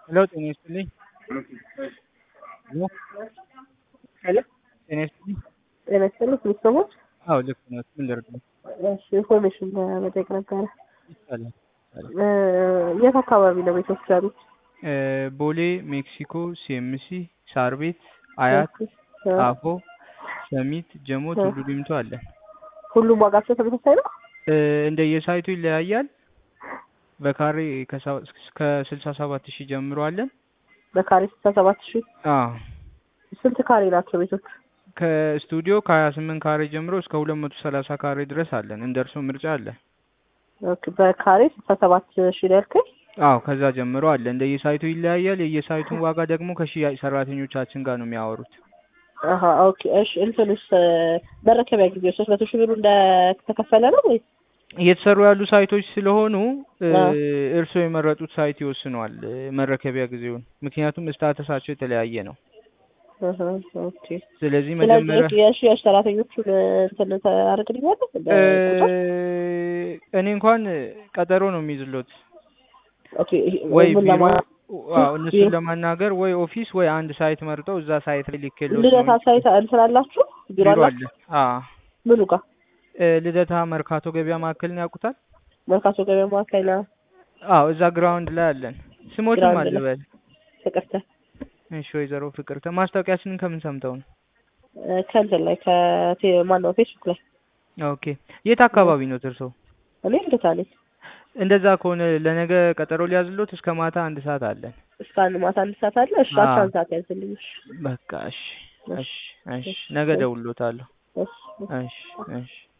ሄሎ ጤና ይስጥልኝ። ሄሎ ሄሎ ጤና ይስጥልኝ። ጤና ይስጥልኝ ቤተሰቦች። አዎ ልክ ነው። ምን ልርዳው? እሺ ኢንፎርሜሽን ለመጠየቅ ነበረ። ይቻላል። እ የት አካባቢ ነው ቤቶች ያሉት? እ ቦሌ፣ ሜክሲኮ፣ ሲኤምሲ፣ ሳር ቤት፣ አያት፣ እ ጣፎ፣ ሰሚት፣ ጀሞ፣ እ ቱሉ ዲምቱ አለ። ሁሉም ዋጋቸው ተመሳሳይ ነው? እ እንደየሳይቱ ይለያያል። በካሬ ከሰ- እስከ ስልሳ ሰባት ሺህ ጀምሮ አለን። በካሬ ስልሳ ሰባት ሺህ አዎ ስንት ካሬ ናቸው ቤቶች? ከስቱዲዮ ከሀያ ስምንት ካሬ ጀምሮ እስከ ሁለት መቶ ሰላሳ ካሬ ድረስ አለን። እንደ እርሶ ምርጫ አለ። ኦኬ በካሬ ስልሳ ሰባት ሺህ ነው ያልከኝ? አዎ ከዛ ጀምሮ አለ። እንደየሳይቱ ይለያያል። የየሳይቱን ዋጋ ደግሞ ከሽያጭ ሰራተኞቻችን ጋር ነው የሚያወሩት። አሀ ኦኬ እሺ እንትንስ እ መረከቢያ ጊዜ ሶስት መቶ ሺህ ብሩ እንደተከፈለ ነው ወይስ? እየተሰሩ ያሉ ሳይቶች ስለሆኑ እ አዎ እርስዎ የመረጡት ሳይት ይወስነዋል እ መረከቢያ ጊዜውን። ምክንያቱም ስታተሳቸው የተለያየ ነው። አሀ ኦኬ ስለዚህ ስለዚህ መጀመሪያ እሺ የሽያጭ ሰራተኞቹን እንትን ታደርግልኛለህ እ በቁጥር? እኔ እንኳን ቀጠሮ ነው የሚይዝሎት ኦኬ ወይ ምን ቢሮ ለማ አዎ እነሱን ለማናገር ወይ ኦፊስ ወይ አንድ ሳይት መርጠው እዛ ሳይት ላይ ልኬሎት ነው ልደታ እንጂ ሳይት እንትን አላችሁ? ቢሮ ቢሮ አላችሁ? አለ። አዎ ምኑ ጋር? እ ልደታ መርካቶ ገበያ ማዕከልን ያውቁታል? መርካቶ ገበያ ማዕከል አዎ እዛ ግራውንድ ላይ አለን። ስሞትም ግራውንድ ላይ አልበል። ፍቅርተ እሺ ወይዘሮ ፍቅርተ ማስታወቂያችንን ከምን ሰምተው ነው? እ ከእንትን ላይ ከቴ ማነው ፌስቡክ ላይ ኦኬ የት እ አካባቢ ነው እርስዎ? እኔ ልደታ ነኝ። እንደዛ ከሆነ ለነገ ቀጠሮ ሊያዝሎት እስከ ማታ አንድ ሰዓት አለን። እስከ አንድ ማታ አንድ ሰዓት አለ። እሺ አስራ አዎ አንድ ሰዓት ያዝልኝ። እሺ በቃ እሺ እሺ እሺ እሺ እሺ ነገ እሺ እደውልሎታለሁ። እሺ እሺ እሺ እሺ